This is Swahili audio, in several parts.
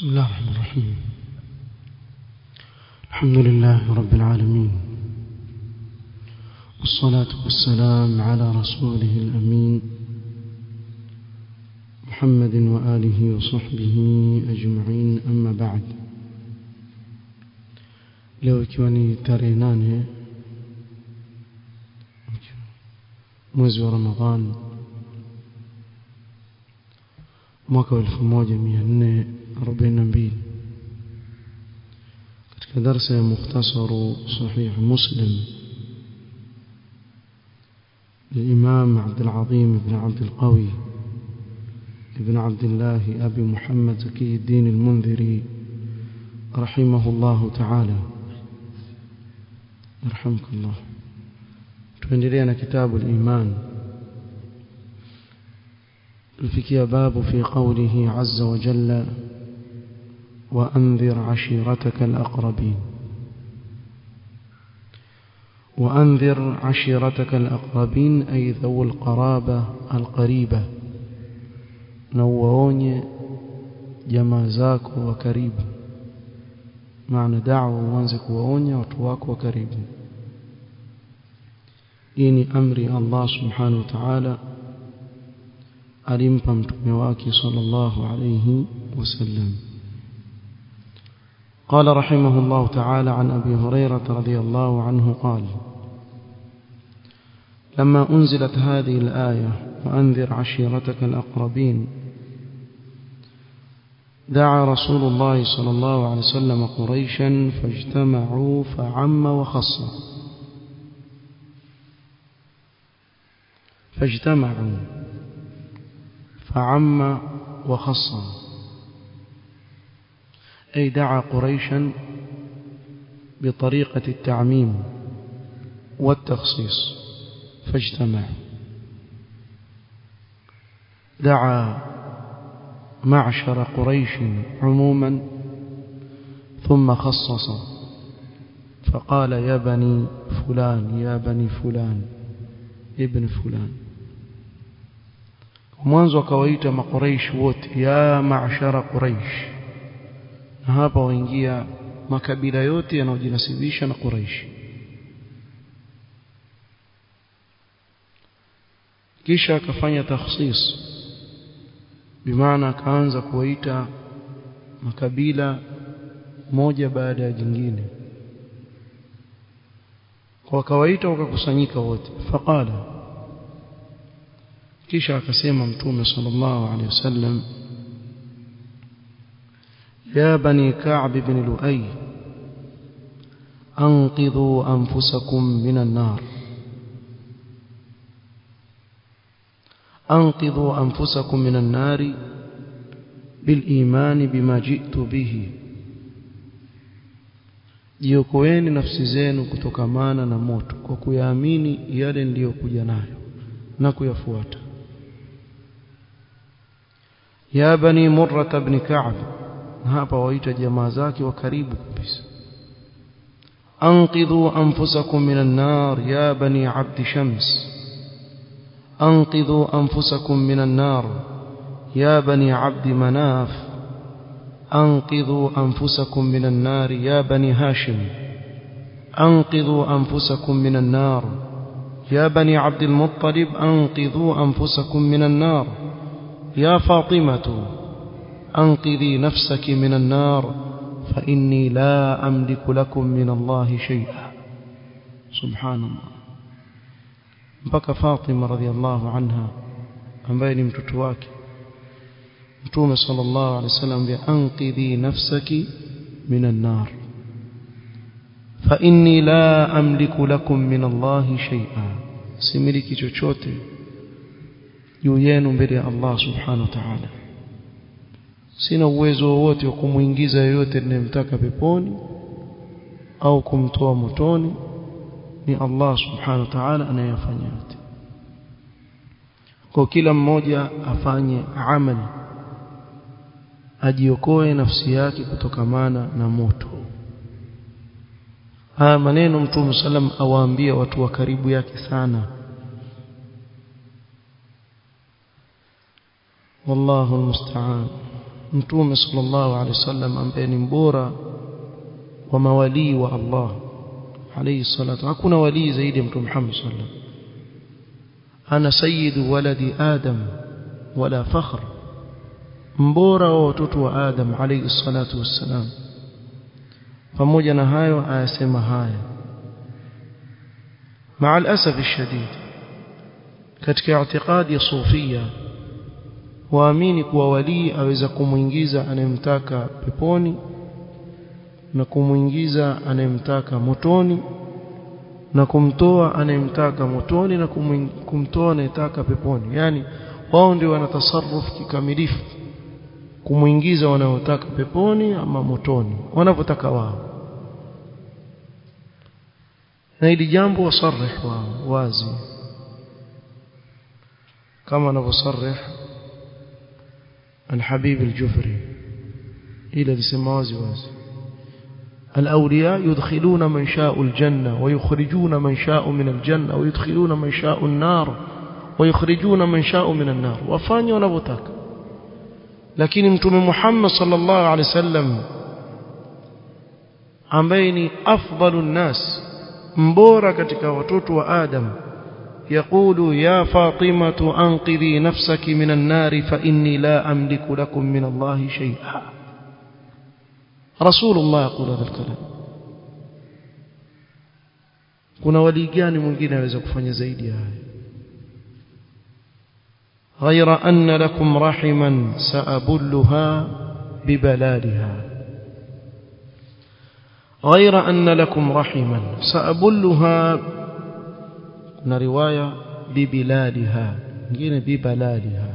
بسم الله الرحمن الرحيم الحمد لله رب العالمين والصلاة والسلام على رسوله الأمين محمد وآله وصحبه أجمعين أما بعد leo ikiwa ni tarehe nane mwezi wa ramadhan mwaka wa elfu moja mia nne arobaini na mbili katika darsa ya mukhtasaru sahih muslim للإمام عبد العظيم بن عبد القوي ابن عبد الله أبي محمد زكي الدين المنذري رحمه الله تعالى يرحمك الله tuendelea كتاب الإيمان الفكي باب في قوله عز وجل وأنذر عشيرتك الأقربين وأنذر عشيرتك الأقربين أي ذو القرابة القريبة نووني جمازاك وكريب معنى دعوة وانزك ووني وتواك وكريب إني أمري الله سبحانه وتعالى alimpa mtume wake sallallahu alayhi wasallam قال رحمه الله تعالى عن أبي هريرة رضي الله عنه قال لما أنزلت هذه الآية وأنذر عشيرتك الأقربين دعا رسول الله صلى الله عليه وسلم قريشا فاجتمعوا فعم وخص فاجتمعوا فعم وخص أي دعا قريشا بطريقة التعميم والتخصيص فاجتمع دعا معشر قريش عموما ثم خصص فقال يا بني فلان يا بني فلان ابن فلان mwanzo akawaita makuraish wote ya maashara quraish na hapa waingia makabila yote yanayojinasibisha na quraish kisha akafanya takhsis bimaana akaanza kuwaita makabila moja baada ya jingine kwa kawaita wakakusanyika wote faqala kisha akasema mtume sallallahu alaihi wasallam ya bani ka'b ibn lu'ay anqidhu anfusakum minan nar anqidhu anfusakum minan nar بالإيمان بما جئت به jiokoeni nafsi zenu kutokamana na moto kwa kuyaamini yale niliyokuja nayo na kuyafuata ya bani murra ibn ka'b hapa waita jamaa zake wa karibu kabisa anqidhu anfusakum minan nar ya bani abd shams anqidhu anfusakum minan nar ya bani abd manaf أنقذوا أنفسكم من النار يا بني هاشم أنقذوا أنفسكم من النار يا بني عبد المطلب أنقذوا أنفسكم من النار يا فاطمة أنقذي نفسك من النار فإني لا أملك لكم من الله شيئا سبحان الله mpaka Fatima radhiallahu anha ambaye ni mtoto wake Mtume sallallahu alaihi wasallam bi anqidhi nafsaki minan nar fa inni la amliku lakum min Allah shay'a similiki chochote juu yenu mbele ya Allah subhanahu wa ta'ala sina uwezo wowote wa kumuingiza yoyote ninayemtaka peponi au kumtoa motoni ni Allah subhanahu wa ta'ala anayefanya yote kwa kila mmoja afanye amali ajiokoe nafsi yake kutokamana na moto haya maneno mtume sallam awaambia watu wa karibu yake sana والله المستعان mtume sallallahu alaihi wasallam ambaye ni mbora wa mawalii wa Allah alayhi salatu hakuna walii zaidi ya mtume Muhammad sallallahu ana sayyidu waladi adam wala fakhr mbora wa watoto wa adam alayhi salatu wassalam pamoja na hayo ayasema haya مع الأسف الشديد katika i'tiqadi ya sufia waamini kuwa walii aweza kumuingiza anayemtaka peponi na kumuingiza anayemtaka motoni na kumtoa anayemtaka motoni na kumtoa anayetaka peponi yani wao ndio wanatasarruf kikamilifu kumuingiza wanaotaka peponi ama motoni wanavyotaka wao na hili jambo wasarih wao wazi kama anavyosarih الحبيب الجفري إلى لسماوز واز الأولياء يدخلون من شاء الجنة ويخرجون من شاء من الجنة ويدخلون من شاء النار ويخرجون من شاء من النار وفاني ونبتك لكن متوم محمد صلى الله عليه وسلم ambaye أفضل الناس mbora katika watoto wa Adam يقول يا فاطمة أنقذي نفسك من النار فإني لا أملك لكم من الله شيئا رسول الله يقول هذا الكلام kuna wali gani mwingine aweza kufanya zaidi haya ghaira anna lakum rahiman saabulluha bibalaliha ghaira anna lakum rahiman saabulluha na riwaya bibiladiha nyingine bibaladiha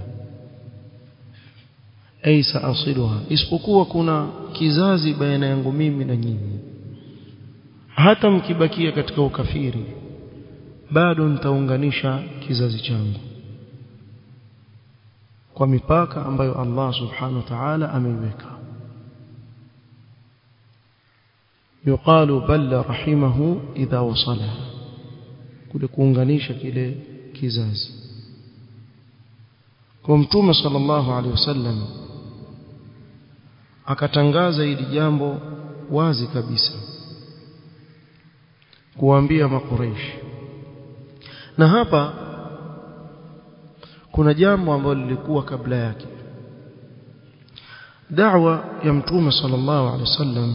ay saasiluha isipokuwa kuna kizazi baina yangu mimi na nyinyi hata mkibakia katika ukafiri bado nitaunganisha kizazi changu kwa mipaka ambayo Allah subhanahu wa ta'ala ameiweka yuqalu balla rahimahu idha wasalaha kule kuunganisha kile kizazi kwa mtume sallallahu alaihi wasallam akatangaza hili jambo wazi kabisa kuambia makureishi na hapa kuna jambo ambalo lilikuwa kabla yake da'wa ya mtume sallallahu alaihi wasallam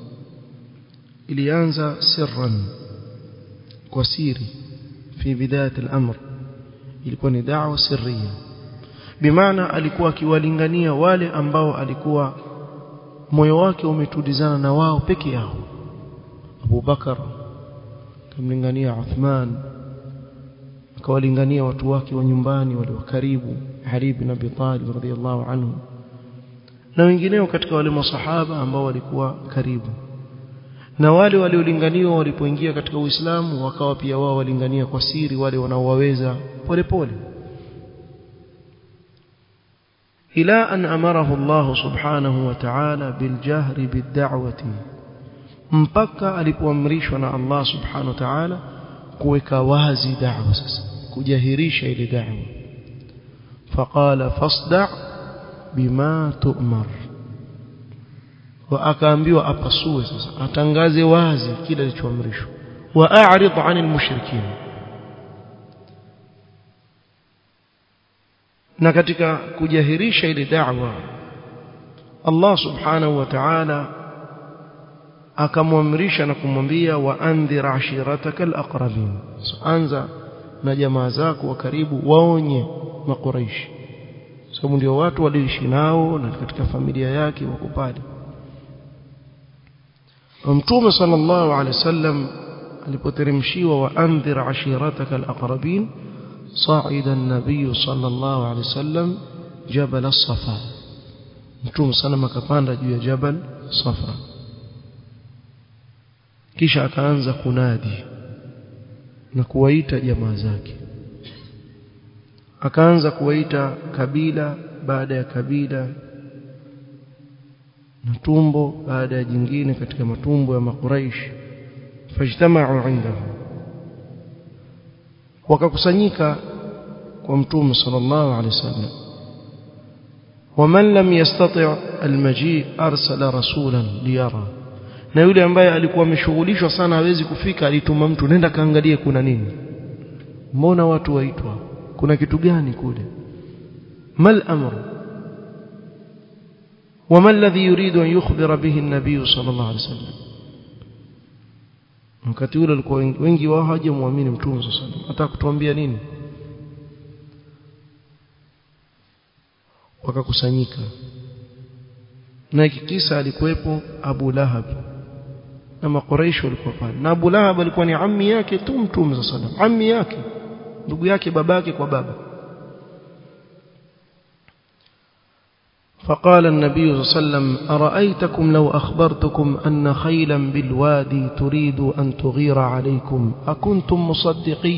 ilianza sirran kwa siri في بداية الأمر ilikuwa ni da'wa sirriya bimaana alikuwa akiwalingania wale ambao alikuwa moyo wake umetulizana na wao peke yao Abu Bakar akamlingania Uthman akawalingania watu wake wa nyumbani wale wa karibu Ali ibn Abi Talib radhiyallahu anhu na wengineo katika wale masahaba ambao walikuwa karibu na wale waliolinganiwa walipoingia katika Uislamu wakawa pia wao walingania kwa siri wale wanaowaweza polepole ila an amarahu Allah subhanahu wa ta'ala biljahri bid'awati mpaka alipoamrishwa na Allah subhanahu wa ta'ala kuweka wazi da'wa sasa kujahirisha ile da'wa faqala fasda' bima tu'mar wa akaambiwa apasue sasa atangaze wazi kile alichoamrishwa wa a'rid 'anil mushrikin na katika kujahirisha ile da'wa Allah subhanahu wa ta'ala akamwamrisha na kumwambia wa andhir ashiratakal aqrabin so, anza na jamaa zako wa karibu waonye makuraishi sababu ndio watu waliishi nao na katika familia yake wako pale Mtume sallallahu alaihi wasallam alipoteremshiwa wa andhir ashirataka alaqrabin صعد النبي صلى الله عليه وسلم جبل الصفا Mtume sallam akapanda juu ya jabal Safa kisha akaanza kunadi na kuwaita jamaa zake akaanza kuwaita kabila baada ya kabila na tumbo baada ya jingine katika matumbo ya makuraish fajtama'u indahu wakakusanyika kwa mtume sallallahu alaihi wasallam ومن لم يستطع المجيء أرسل رسولا ليرى na yule ambaye alikuwa ameshughulishwa sana hawezi kufika alituma mtu nenda kaangalie kuna nini mbona watu waitwa kuna kitu gani kule mal amru وما الذي يريد أن يخبر به النبي صلى الله عليه وسلم wakati ule walikuwa wengi wao hawajamwamini mtume صلى الله عليه وسلم hata kutuambia nini wakakusanyika na kikisa alikuwepo Abu Lahab na makoreisho walikuwa pale na Abu Lahab alikuwa ni ammi yake tu mtume صلى الله عليه وسلم ammi yake ndugu yake babake kwa baba فقال النبي صلى الله عليه وسلم أرأيتكم لو أخبرتكم أن خيلا بالوادي تريد أن تغير عليكم أكنتم مصدقي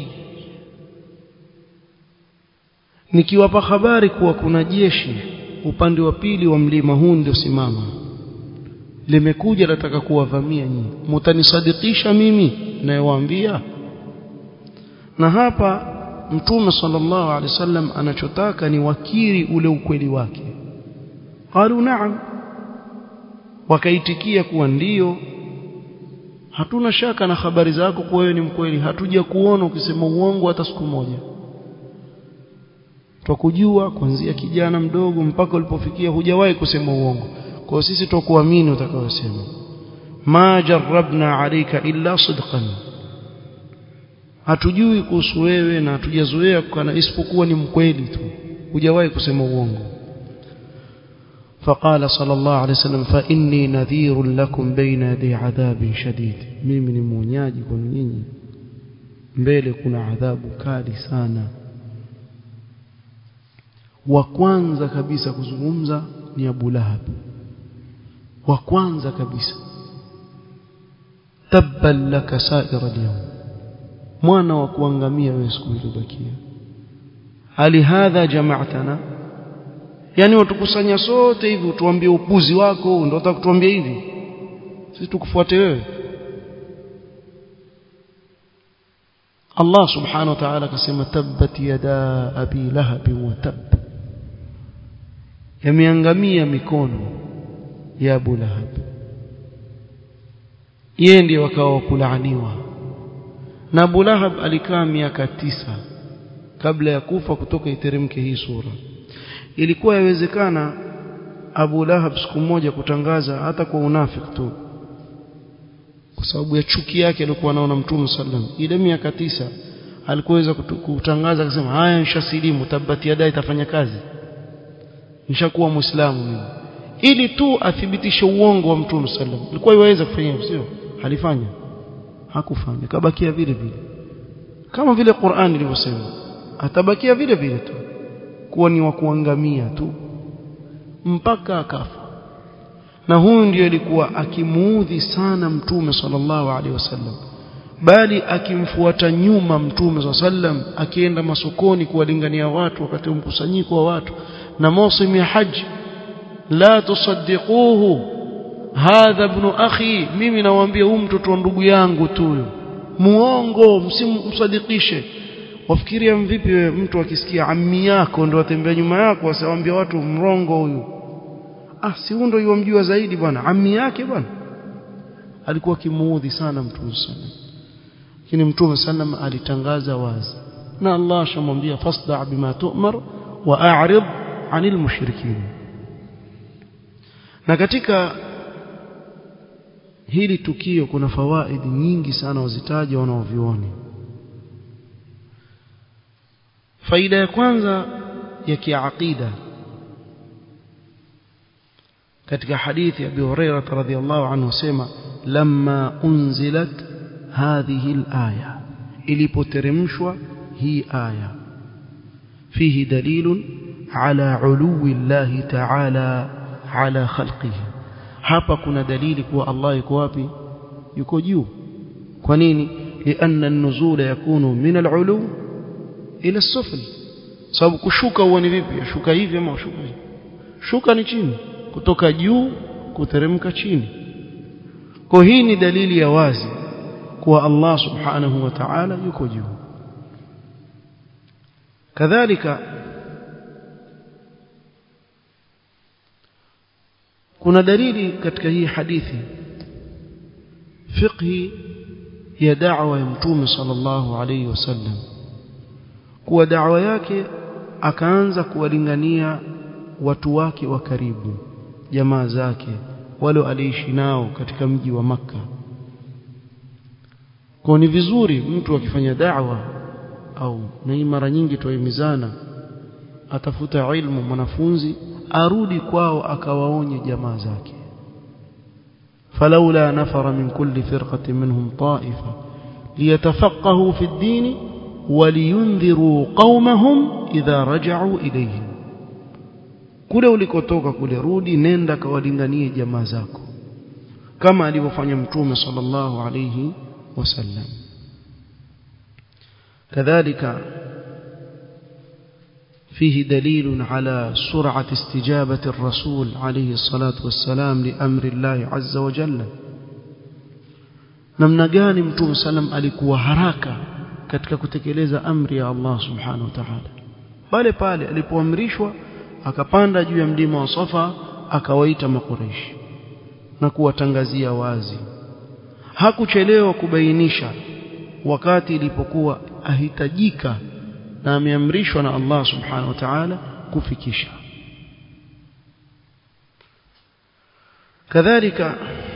nikiwapa habari kuwa kuna jeshi upande wa pili wa mlima huu ndio simama limekuja nataka kuwavamia nyinyi mtanisadikisha mimi nayewaambia na hapa mtume sallallahu alaihi wasallam anachotaka ni wakiri ule ukweli wake qalu na'am wakaitikia kuwa ndio hatuna shaka na habari zako kwa wewe ni mkweli hatuja kuona ukisema uongo hata siku moja tukujua kuanzia kijana mdogo mpaka ulipofikia hujawahi kusema uongo kwa sisi tukuamini utakayosema ma jarrabna alayka illa sidqan hatujui kuhusu wewe na hatujazoea kukana isipokuwa ni mkweli tu hujawahi kusema uongo فقال صلى الله عليه وسلم فإني نذير لكم بين يدي عذاب شديد mimi ni mwonyaji kwa nyinyi mbele kuna adhabu kali sana wa kwanza kabisa kuzungumza ni Abu Lahab wa kwanza kabisa tabban laka sa'ira al-yawm mwana wa kuangamia wewe siku iliyobakia hali hadha jama'tana yani watukusanya sote hivi utuambie upuzi wako ndio unataka kutuambia hivi sisi tukufuate wewe Allah subhanahu wa ta'ala akasema tabbat yada abi lahab wa tab yameangamia mikono ya Abu Lahab yeye ndiye wakawa kulaaniwa na Abu Lahab alikaa miaka tisa kabla ya kufa kutoka iteremke hii sura ilikuwa yawezekana Abu Lahab siku moja kutangaza hata kwa unafiki tu kwa sababu ya chuki yake alikuwa anaona Mtume sallam ile miaka tisa alikuweza kutangaza akasema haya nishasilimu tabati yadai itafanya kazi nishakuwa muislamu mimi ili tu athibitishe uongo wa Mtume sallam ilikuwa iweza kufanya hivyo sio alifanya hakufanya kabakia vile vile kama vile Qur'an ilivyosema atabakia vile vile tu kuwa ni wa kuangamia tu mpaka akafa na huyu ndiyo alikuwa akimuudhi sana mtume sallallahu alaihi wasallam bali akimfuata nyuma mtume sallam akienda masokoni kuwalingania watu wakati wa mkusanyiko wa watu na mausim ya haji la tusaddiquhu hadha ibn akhi mimi nawaambia huyu mtoto wa ndugu yangu tu muongo msimsadikishe wafikiria mvipi wewe mtu akisikia ammi yako ndo atembea nyuma yako asiwaambia watu mrongo huyu ah si huyo ndo yomjua zaidi bwana ammi yake bwana alikuwa kimuudhi sana mtume sallam lakini mtume sallam alitangaza wazi na Allah shamwambia fasda bima tu'mar wa a'rid 'anil mushrikin na katika hili tukio kuna fawaidi nyingi sana wazitaja wanaovioni faida ya kwanza ya kiaqida katika hadithi ya Abi Hurairah radhiyallahu anhu sema lamma unzilat hadhihi al-aya ilipoteremshwa hii aya fihi dalilun ala uluwi Allah ta'ala ala khalqihi hapa kuna dalili kuwa Allah yuko wapi yuko juu kwa nini lianna an-nuzula yakunu min al-ulu ila as-sufl sababu kushuka huwa ni vipi shuka hivi ama shuka hivi shuka ni chini kutoka juu kuteremka chini kwa hii ni dalili ya wazi kuwa Allah subhanahu wa ta'ala yuko juu kadhalika kuna dalili katika hii hadithi fiqhi ya da'wa ya mtume sallallahu alayhi wasallam kuwa da'wa yake akaanza kuwalingania watu wake wa karibu jamaa zake wale aliishi nao katika mji wa maka kwa ni vizuri mtu akifanya da'wa au na mara nyingi tuahimizana atafuta ilmu mwanafunzi arudi kwao akawaonye jamaa zake فلولا نفر من كل فرقة منهم طائفة ليتفقهوا في الدين ولينذروا قومهم إذا رجعوا إليهم kule ulikotoka kule rudi nenda kawalinganie jamaa zako kama alivyofanya mtume sallallahu alayhi wasallam kadhalika فيه دليل على سرعة استجابة الرسول عليه الصلاة والسلام لأمر الله عز وجل namna gani mtume sallam alikuwa haraka katika kutekeleza amri ya Allah subhanahu wa ta'ala pale pale alipoamrishwa akapanda juu ya mlima wa Safa akawaita makureishi na kuwatangazia wazi hakuchelewa kubainisha wakati ilipokuwa ahitajika na ameamrishwa na Allah subhanahu wa ta'ala kufikisha kadhalika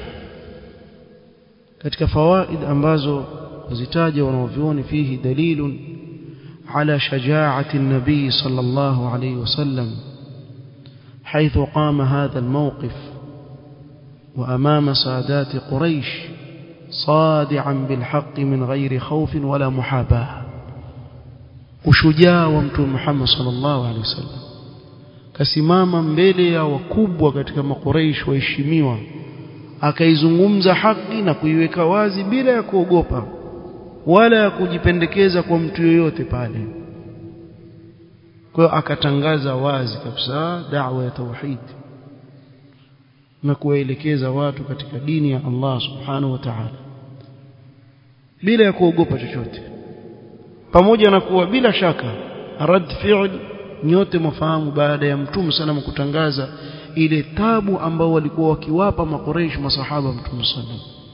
katika fawaid ambazo zitaja wanaovioni fihi dalilun ala shajaa'ati an-nabi sallallahu alayhi wasallam حيث قام هذا الموقف وأمام سادات قريش صادعا بالحق من غير خوف ولا محاباه ushujaa wa mtume Muhammad sallallahu alaihi wasallam kasimama mbele ya wakubwa katika makuraish waheshimiwa akaizungumza haki na kuiweka wazi bila ya kuogopa wala ya kujipendekeza kwa mtu yoyote pale kwa hiyo akatangaza wazi kabisa da'wa ya tauhid na kuwaelekeza watu katika dini ya Allah subhanahu wa ta'ala bila ya kuogopa chochote pamoja na kuwa bila shaka rad fi'l nyote mfahamu baada ya mtume sana kutangaza ile tabu ambao walikuwa wakiwapa makoreish masahaba mtume sallam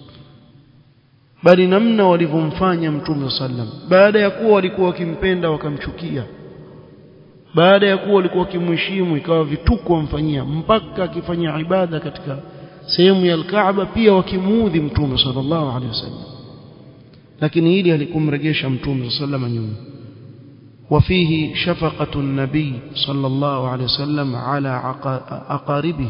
bali namna walivyomfanya mtume sallam baada ya kuwa walikuwa wakimpenda wakamchukia baada ya kuwa walikuwa wakimheshimu ikawa vituko wamfanyia mpaka akifanya ibada katika sehemu ya al-Kaaba pia wakimuudhi mtume sallallahu alaihi wasallam lakini hili halikumregesha mtume sallallahu nyuma وفيه شفقة النبي صلى الله عليه وسلم على أقاربه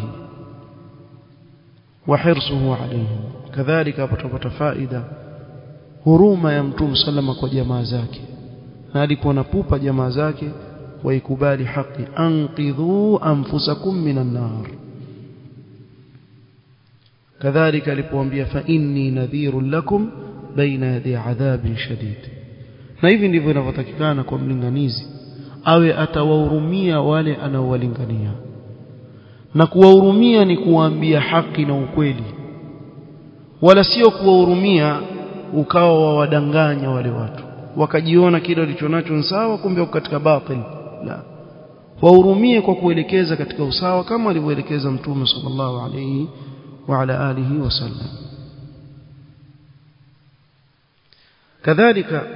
وحرصه عليهم كذلك apatapata faida huruma ya mtume sallama kwa jamaa zake na alikuwa napupa jamaa zake waikubali haki anqidhu anfusakum minan nar kadhalika alipoambia fa inni nadhirun lakum baina yadi adhabin shadid na hivi ndivyo inavyotakikana kwa mlinganizi awe atawahurumia wale anaowalingania na kuwahurumia ni kuwaambia haki na ukweli wala sio kuwahurumia ukawa wawadanganya wale watu wakajiona kile walichonacho ni sawa kumbe wako katika batil la wahurumie kwa kuelekeza katika usawa kama alivyoelekeza mtume sallallahu alayhi wa ala alihi wasallam kadhalika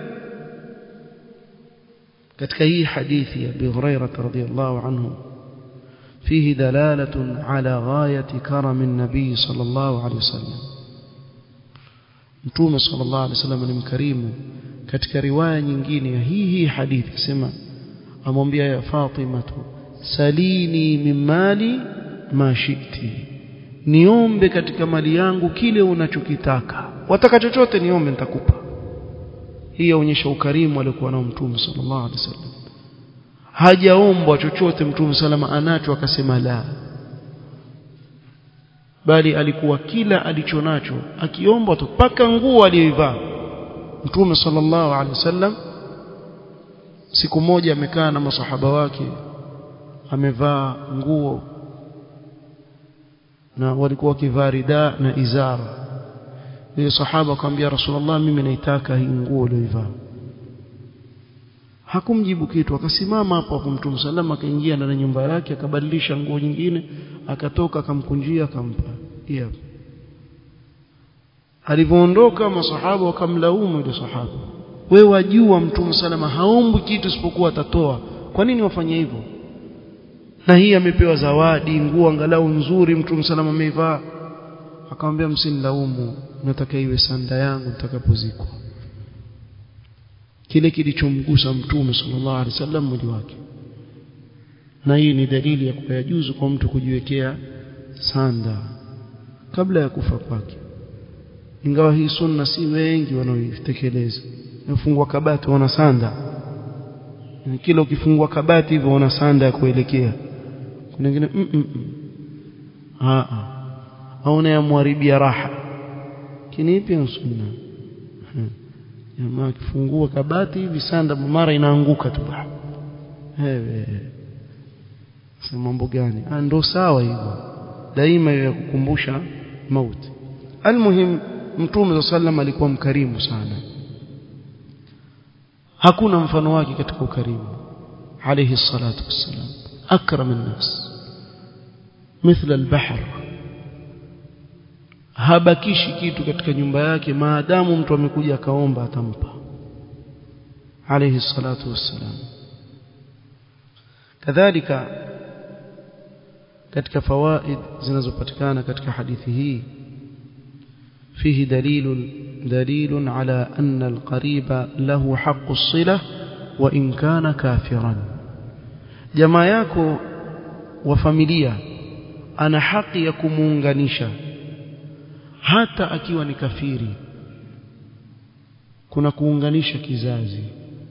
katika hii hadithi ya Abi Hurairah radhiyallahu anhu فيه دلالة على غاية كرم النبي صلى الله عليه وسلم متوم صلى الله عليه وسلم ni mkarimu katika riwaya nyingine ya hii hii hadithi sema amwambia ya Fatima salini min mali ma shiti niombe katika mali yangu kile unachokitaka wataka chochote niombe nitakupa hii yaonyesha ukarimu aliokuwa nao mtume sallallahu alaihi wasallam hajaombwa chochote mtume salama anacho akasema la bali alikuwa kila alichonacho akiombwa tu paka nguo aliyoivaa mtume sallallahu alaihi wasallam siku moja amekaa na masahaba wake amevaa nguo na walikuwa wakivaa rida na izara yule sahaba akamwambia rasulullah mimi naitaka hii nguo uliyoivaa hakumjibu kitu akasimama hapo hapo mtume sallam akaingia ndani ya nyumba yake akabadilisha nguo nyingine akatoka akamkunjia akampa hiyo alivyoondoka masahaba wakamlaumu yule sahaba wewe wajua mtume salama haombi kitu isipokuwa atatoa kwa nini wafanye hivyo na hii amepewa zawadi nguo angalau nzuri mtume salama ameivaa akamwambia msinilaumu nataka iwe sanda yangu nitakapozikwa kile kilichomgusa mtume sallallahu alaihi wasallam mwili wake na hii ni dalili ya kuyajuzu kwa mtu kujiwekea sanda kabla ya kufa kwake ingawa hii sunna si wengi wanaoitekeleza nafungua kabati wana sanda na kila ukifungua kabati hivyo wana sanda ya kuelekea kuna wengine mm -mm. a a au yamharibia raha kinipi sunna jamaa akifungua kabati hivi sanda mara inaanguka tu ewe sema mambo gani ah ndo sawa hivyo daima ya kukumbusha mauti almuhim mtume sallam alikuwa mkarimu sana hakuna mfano wake katika ukarimu alayhi salatu wassalam akram an-nas mithla al-bahr habakishi kitu katika nyumba yake maadamu mtu amekuja akaomba atampa alayhi salatu wassalam kadhalika katika fawaid zinazopatikana katika hadithi hii فيه دليل دليل على أن القريب له حق الصلة وإن كان كافرا jamaa yako wa familia ana haki ya kumuunganisha hata akiwa ni kafiri kuna kuunganisha kizazi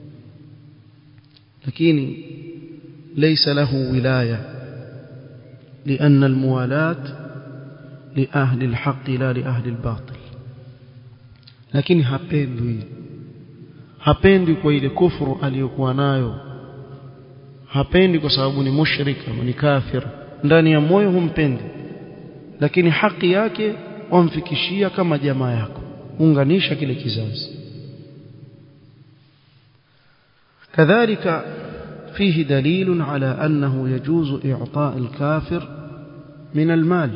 lakini laysa lahu wilaya لأن الموالاة لأهل الحق لا لأهل الباطل lakini hapendwi hapendwi kwa ile kufuru aliyokuwa nayo hapendi kwa sababu ni mushrika ni kafir ndani ya moyo humpendi lakini haki yake wamfikishia kama jamaa yako unganisha kile kizazi kadhalika فيه دليل على أنه يجوز إعطاء الكافر من المال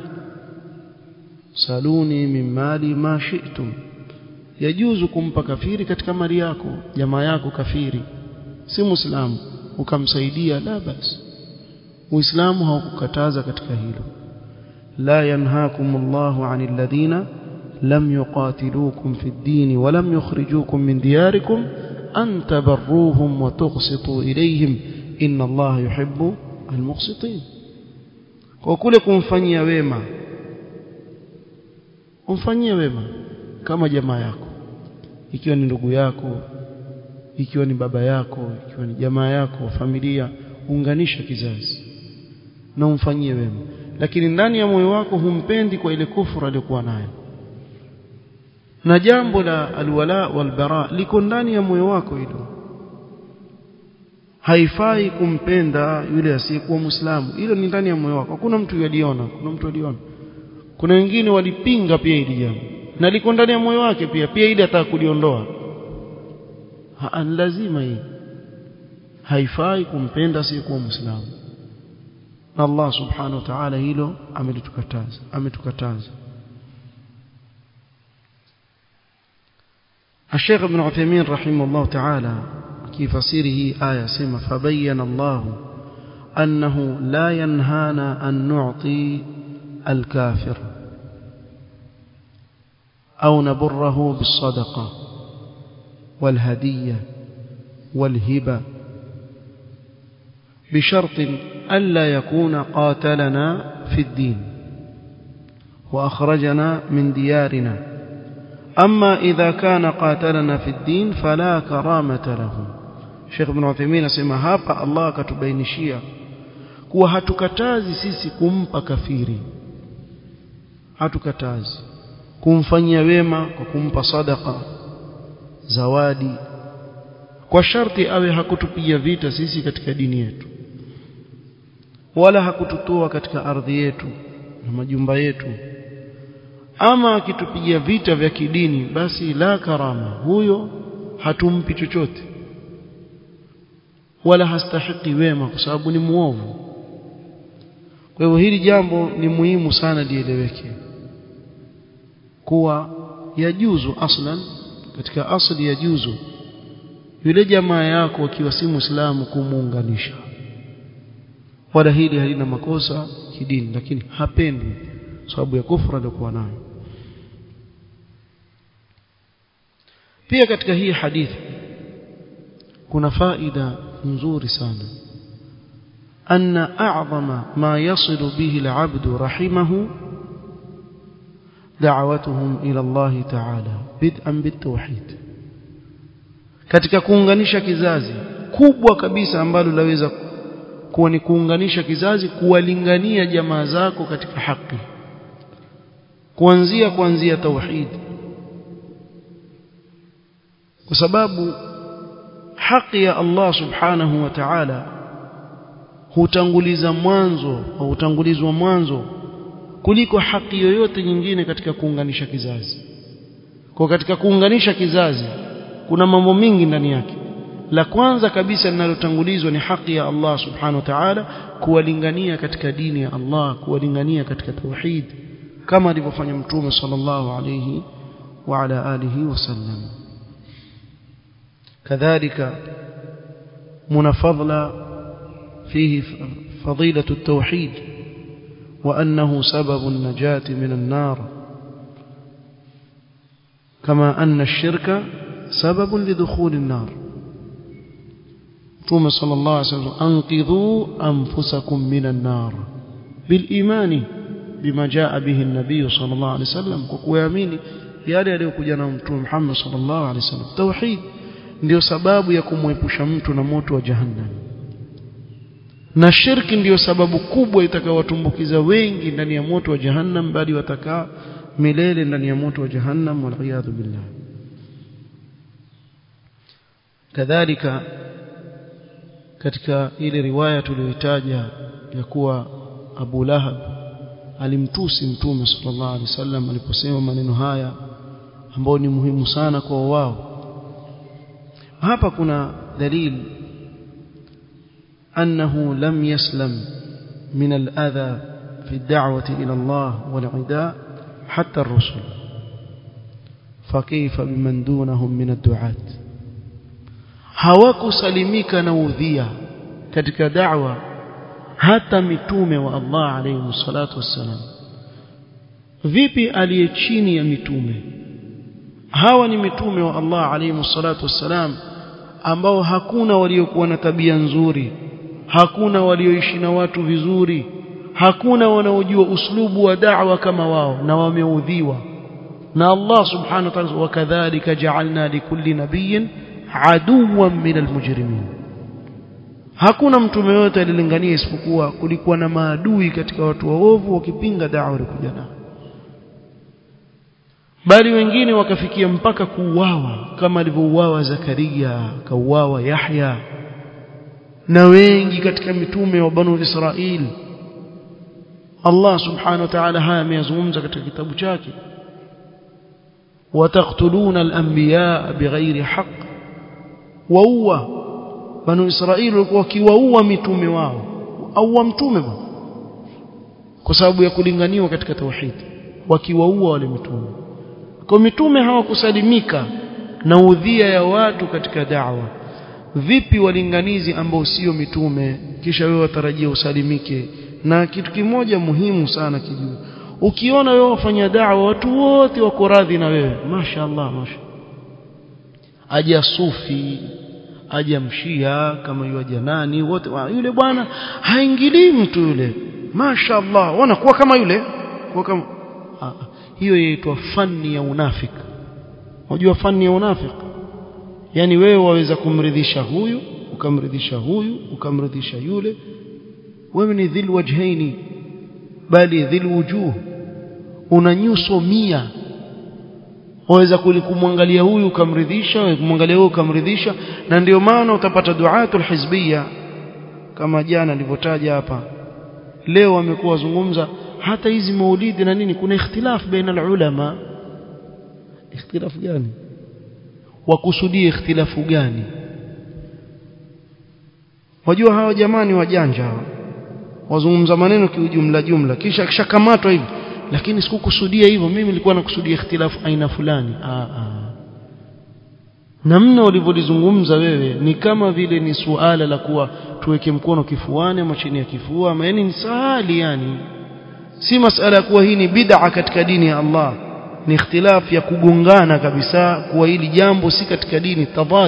سالوني من مالي ما شئتم يجوز kumpa kafiri katika mali yako jamaa yako kafiri si muislamu ukamsaidia la basi uislamu haukukataza katika hilo la yanhaakumullahu 'anil ladhina lam yuqatilukum fid din wa lam yukhrijukum min diyarikum an tabarruhum wa tuqsitu ilayhim inna allaha yuhibbu almuqsitin kwa kule kumfanyia wema umfanyie wema kama jamaa yako ikiwa ni ndugu yako ikiwa ni baba yako ikiwa ni jamaa yako familia unganisha kizazi na umfanyie wema lakini ndani ya moyo wako humpendi kwa ile kufuru aliyokuwa nayo na jambo la alwala walbara liko ndani ya moyo wako hilo haifai kumpenda yule asiyekuwa muislamu hilo ni ndani ya moyo wako hakuna mtu yaliona kuna mtu aliona kuna wengine walipinga pia hili jambo na liko ndani ya moyo wake pia pia ili ataka kuliondoa lazima hii haifai kumpenda asiyekuwa muislamu na Allah subhanahu wa ta'ala hilo ametukataza ametukataza الشيخ ابن عثيمين رحمه الله تعالى في فسيره آية سمة فبين الله أنه لا ينهانا أن نعطي الكافر أو نبره بالصدقة والهدية والهبة بشرط ألا يكون قاتلنا في الدين وأخرجنا من ديارنا أما إذا كان قاتلنا في الدين فلا كرامة له Sheikh Ibn Uthaymeen asema hapa Allah akatubainishia kuwa hatukatazi sisi kumpa kafiri hatukatazi kumfanyia wema kwa kumpa sadaka zawadi kwa sharti awe hakutupiga vita sisi katika dini yetu wala hakututoa katika ardhi yetu na majumba yetu ama akitupigia vita vya kidini, basi la karama, huyo hatumpi chochote. wala hastahiki wema kwa sababu ni muovu kwa hivyo hili jambo ni muhimu sana lieleweke kuwa yajuzu aslan katika asli yajuzu yule jamaa yako akiwa si muislamu kumuunganisha wala hili halina makosa kidini lakini hapendi sababu ya kufra aliyokuwa nayo pia katika hii hadithi kuna faida nzuri sana أن أعظم ما يصل به العبد رحمه دعوتهم إلى الله تعالى بدءا بالتوحيد katika kuunganisha kizazi kubwa kabisa ambalo laweza kuwa ni kuunganisha kizazi kuwalingania jamaa zako katika haki kuanzia kuanzia tauhid kwa sababu haki ya Allah subhanahu wa ta'ala hutanguliza mwanzo au hutangulizwa mwanzo kuliko haki yoyote nyingine katika kuunganisha kizazi kwa katika kuunganisha kizazi kuna mambo mingi ndani yake la kwanza kabisa linalotangulizwa ni haki ya Allah subhanahu wa ta'ala kuwalingania katika dini ya Allah kuwalingania katika tauhid kama alivyofanya mtume sallallahu alayhi wa ala alihi wasallam kadhalika muna fadla فيه فضيلة التوحيد وأنه سبب النجاة من النار كما أن الشرك سبب لدخول النار ثم صلى الله عليه وسلم أنقذوا أنفسكم من النار بالإيمان بما جاء به النبي صلى الله عليه وسلم وكويامين yale aliyokuja na mtume Muhammad sallallahu alaihi wasallam tauhid ndio sababu ya kumwepusha mtu na moto wa jahannam na shirki ndiyo sababu kubwa itakayowatumbukiza wengi ndani ya moto wa jahannam bali watakaa milele ndani ya moto wa jahannam waliyadhu billah kadhalika katika ile riwaya tuliyoitaja ya kuwa Abu Lahab alimtusi mtume sallallahu alaihi wasallam aliposema maneno haya ambayo ni muhimu sana kwa wao hapa kuna dalili أنه لم يسلم من الأذى في الدعوة إلى الله والعداء حتى الرسل فكيف بمن دونهم من الدعاة hawakusalimika na udhia katika da'wa hata mitume wa Allah alayhi salatu wassalam vipi aliye chini ya mitume hawa ni mitume wa Allah alayhi salatu wassalam ambao hakuna waliokuwa na tabia nzuri hakuna walioishi na watu vizuri hakuna wanaojua uslubu wa da'wa kama wao na wameudhiwa na Allah subhanahu wa ta'ala wakadhalika ja'alna likulli nabiyyin aduwan min almujrimin hakuna mtume yote alilingania isipokuwa kulikuwa na maadui katika watu waovu wakipinga da'wa walikuja nao bali wengine wakafikia mpaka kuuawa kama alivyouawa Zakaria kauawa Yahya na wengi katika mitume wa banu Israil Allah subhanahu wa ta'ala haya ameyazungumza katika kitabu chake wataqtuluna al-anbiya bighairi haqq waua banu Israil walikuwa wakiwaua mitume wao au mtume kwa sababu ya kulinganiwa katika tauhid wakiwaua wale mitume kwa mitume hawakusalimika na udhia ya watu katika da'wa vipi walinganizi ambao sio mitume kisha wewe watarajia usalimike na kitu kimoja muhimu sana kijue ukiona wewe wafanya da'wa watu wote wako radhi na wewe mashaallah masha aja sufi aja mshia kama yuaja nani wote wa, yule bwana haingilii mtu yule mashaallah wanakuwa kama yule kwa kama ah, hiyo yaitwa fani ya unafiki unajua fani ya unafiki yani wewe waweza kumridhisha huyu ukamridhisha huyu ukamridhisha yule wewe ni dhil wajhaini bali dhil wujuh una nyuso mia waweza kumwangalia huyu ukamridhisha kumwangalia huyu ukamridhisha na ndio maana utapata duatul hizbia kama jana nilivyotaja hapa leo wamekuwa wazungumza hata hizi maulidi na nini kuna ikhtilaf baina ulama ikhtilaf gani wakusudie ikhtilafu gani wajua hawa jamani wajanja hawa wazungumza maneno kiujumla jumla kisha kishakamatwa hivi lakini sikukusudia hivyo mimi nilikuwa nakusudia ikhtilafu aina fulani ah ah namna ulivyolizungumza wewe ni kama vile ni suala la kuwa tuweke mkono kifuani ama chini ya kifua ama yani ni sahali yani si masala ya kuwa hii ni bid'a katika dini ya Allah ni ikhtilaf ya kugongana kabisa kuwa hili jambo si katika dini tadad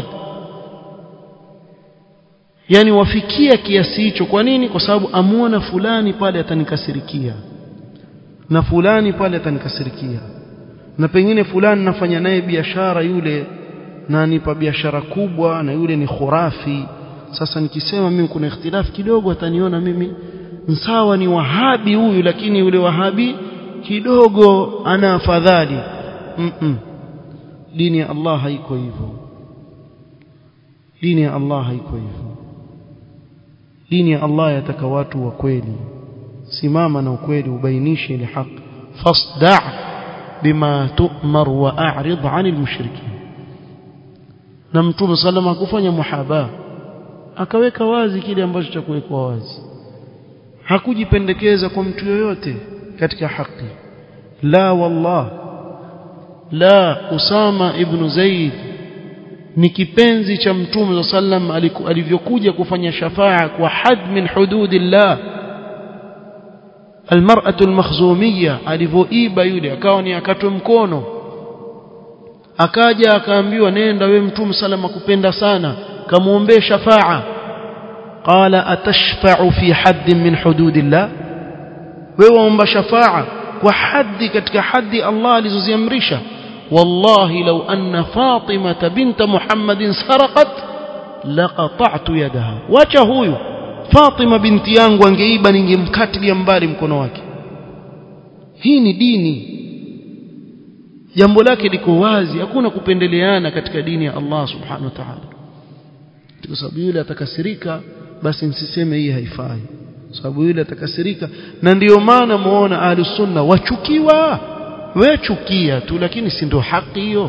yani wafikia kiasi hicho kwa nini kwa sababu amuona fulani pale atanikasirikia na fulani pale atanikasirikia na pengine fulani nafanya naye biashara yule na anipa biashara kubwa na yule ni khurafi sasa nikisema mimi kuna ikhtilafu kidogo ataniona mimi sawa ni wahabi huyu lakini yule wahabi kidogo ana afadhali mm -mm. dini ya Allah haiko hivyo dini ya Allah haiko hivyo dini ya Allah yataka watu wa kweli simama na ukweli ubainishe ile haki fasda' bima tu'mar wa a'rid 'anil mushrikin na mtume salama hakufanya muhaba akaweka wazi kile ambacho cha kuwekwa wazi hakujipendekeza kwa mtu yoyote katika haki la wallah la Usama ibn Zaid ni kipenzi cha mtume sallam alivyokuja kufanya shafaa kwa had min hududillah almar'atu almakhzumiyya alivyoiba yule akawa ni akatwe mkono akaja akaambiwa nenda we mtume salama kupenda sana kamuombee shafaa qala atashfa'u fi hadd min hududillah wewe waomba shafaa kwa haddi katika haddi Allah alizoziamrisha wallahi law anna fatima bint muhammadin sarqat laqata'tu yadaha wacha huyu fatima binti yangu angeiba ningemkatilia mbali mkono wake hii ni dini jambo lake liko wazi hakuna kupendeleana katika dini ya Allah subhanahu wa ta'ala kwa sababu yule atakasirika basi msiseme hii haifai sababu yule atakasirika na ndiyo maana muona ahlus sunna wachukiwa we chukia tu lakini si ndio haki hiyo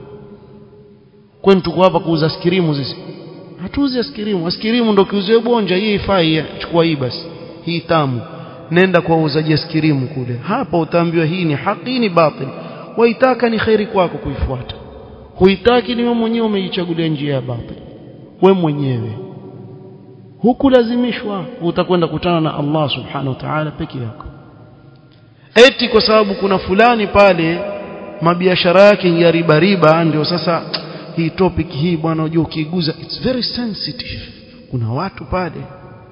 kwani tuko hapa kuuza askirimu sisi hatuuzi askirimu askirimu ndio kiuziwe bonja hii haifai chukua hii basi hii tamu nenda kwa uuzaji askirimu kule hapa utaambiwa hii ni haki hii ni batil waitaka ni khairi kwako kuifuata huitaki ni wewe mwenyewe umeichagulia njia ya batil we mwenyewe hukulazimishwa utakwenda kutana na Allah subhanahu wa ta'ala peke yako eti kwa sababu kuna fulani pale mabiashara yake ya riba riba ndio sasa hii topic hii bwana unajua ukiguza it's very sensitive kuna watu pale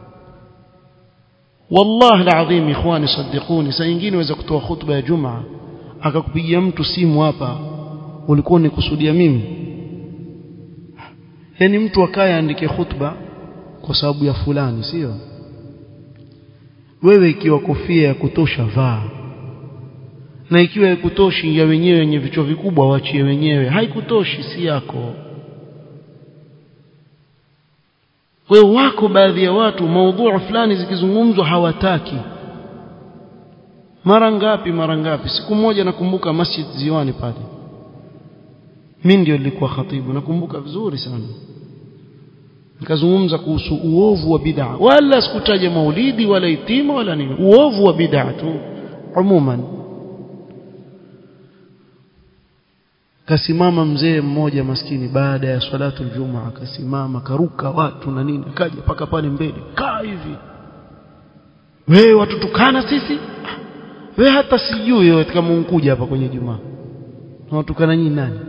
wallahi alazim ikhwani saddiquni saa nyingine waweza kutoa khutba ya jumaa akakupigia mtu simu hapa ulikuwa unikusudia mimi yani mtu akaye andike khutba kwa sababu ya fulani sio wewe ikiwa kofia ya kutosha vaa na ikiwa haikutoshi ya wenyewe wenye vichwa vikubwa waachie wenyewe haikutoshi si yako kwa wako baadhi ya watu maudhui fulani zikizungumzwa hawataki mara ngapi mara ngapi siku moja nakumbuka masjid ziwani pale mimi ndio nilikuwa khatibu nakumbuka vizuri sana nikazungumza kuhusu uovu wa bid'a wala sikutaja maulidi wala itima wala nini uovu wa bid'a tu umuman kasimama mzee mmoja maskini baada ya salatu aljuma akasimama karuka watu na nini akaja paka pale mbele kaa hivi wewe watutukana sisi wewe hata sijui wewe kama unkuja hapa kwenye jumaa unatukana nyinyi nani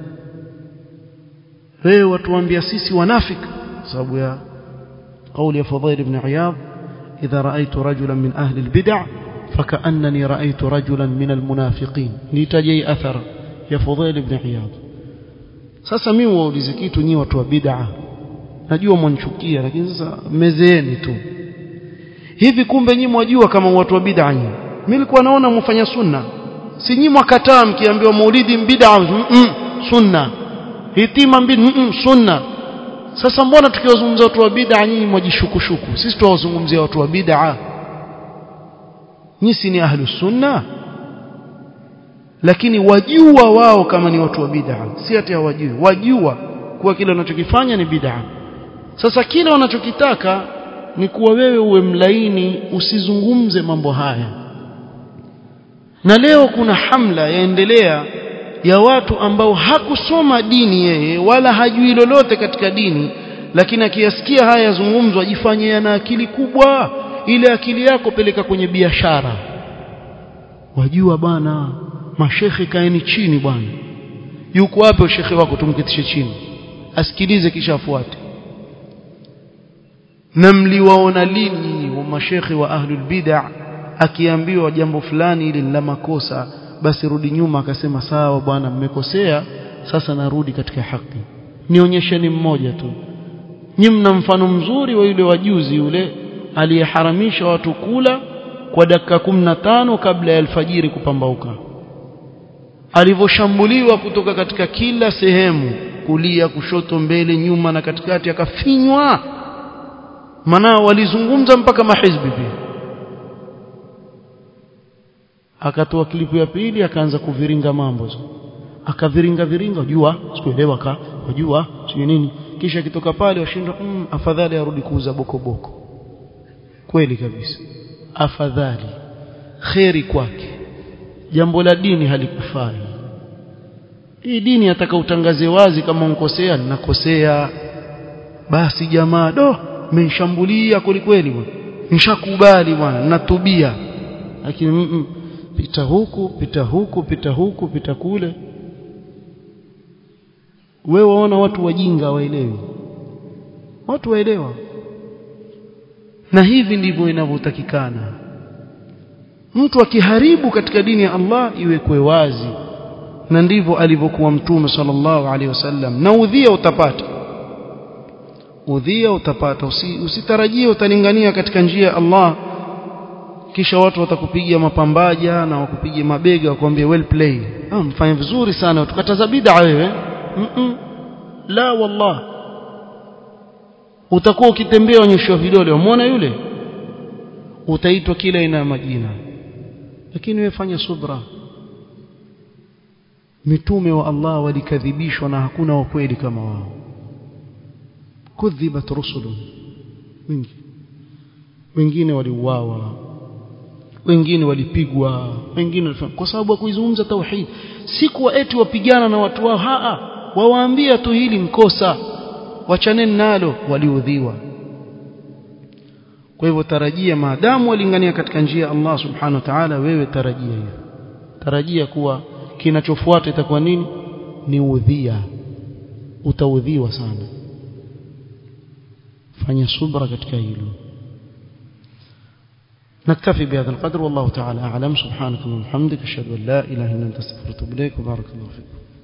wewe watuambia sisi wanafiki sababu ya قول يا فضيل بن عياض إذا رأيت رجلا من أهل البدع فكأنني رأيت رجلا من المنافقين نتجي أثر يا فضيل بن عياض sasa mimi waulize kitu nyinyi watu wa bid'a najua mwanchukia lakini sasa mezeeni tu hivi kumbe nyinyi mwajua kama watu wa bid'a nyinyi mimi nilikuwa naona mfanya sunna si nyinyi mwakataa mkiambiwa maulidi bid'a mm -mm, sunna hitima mbili mm -mm, sunna sasa mbona tukiwazungumzia watu wa bid'a nyinyi mwajishukushuku sisi tuwazungumzia watu wa bid'a nyinyi si ni ahlus sunna lakini wajua wao kama ni watu wa bid'a si ati hawajui wajua kuwa kile wanachokifanya ni bid'a sasa kile wanachokitaka ni kuwa wewe uwe mlaini usizungumze mambo haya na leo kuna hamla yaendelea ya watu ambao hakusoma dini yeye wala hajui lolote katika dini lakini akiyasikia haya yazungumzwa ajifanye yana akili kubwa ile akili yako peleka kwenye biashara wajua bwana mashekhe kaeni chini bwana yuko wapi shekhe wako tumketishe chini asikilize kisha afuate na mliwaona lini wa mashekhe wa ahlul bid'ah akiambiwa jambo fulani ili la makosa basi rudi nyuma akasema sawa bwana mmekosea sasa narudi katika haki nionyesheni mmoja tu nyi mna mfano mzuri wa yule wajuzi yule aliyeharamisha watu kula kwa dakika tano kabla ya alfajiri kupambauka alivyoshambuliwa kutoka katika kila sehemu kulia kushoto mbele nyuma na katikati akafinywa maana walizungumza mpaka mahizbi pia akatoa klipu ya pili akaanza kuviringa mambo hizo akaviringa viringa jua sikuelewa ka wajua sio nini kisha kitoka pale washindwa mm, afadhali arudi kuuza bokoboko kweli kabisa afadhali kheri kwake jambo la dini halikufai hii dini ataka utangaze wazi kama unkosea ninakosea basi jamaa do menshambulia kweli kweli bwana nishakubali bwana natubia lakini mm -mm, pita huku pita huku pita huku pita kule wewe waona watu wajinga waelewi watu waelewa na hivi ndivyo inavyotakikana mtu akiharibu katika dini ya Allah iwekwe wazi na ndivyo alivyokuwa mtume sallallahu alaihi wasallam na udhia utapata udhia utapata Usi, usitarajie utalingania katika njia ya Allah kisha watu watakupigia mapambaja na wakupigia mabega wakwambie well play ah mfanye vizuri sana tukataza bid'a wewe mm -mm. la wallah utakuwa ukitembea onyeshwa vidole umeona yule utaitwa kila aina ya majina lakini wewe fanya subra mitume wa Allah walikadhibishwa na hakuna wa kweli kama wao kudhibat rusulun wengi wengine waliuawa wengine walipigwa wengine kwa sababu ya kuizungumza tauhid si kuwa eti wapigana na watu wao haa wawaambia tu hili mkosa wachaneni nalo waliudhiwa kwa hivyo tarajia maadamu walingania katika njia ya Allah subhanahu wa ta'ala wewe tarajia hiyo tarajia kuwa kinachofuata itakuwa nini ni udhia utaudhiwa sana fanya subra katika hilo نكتفي بهذا القدر والله تعالى أعلم سبحانك اللهم وبحمدك أشهد أن لا إله إلا أنت استغفرك وأتوب إليك وبارك الله فيكم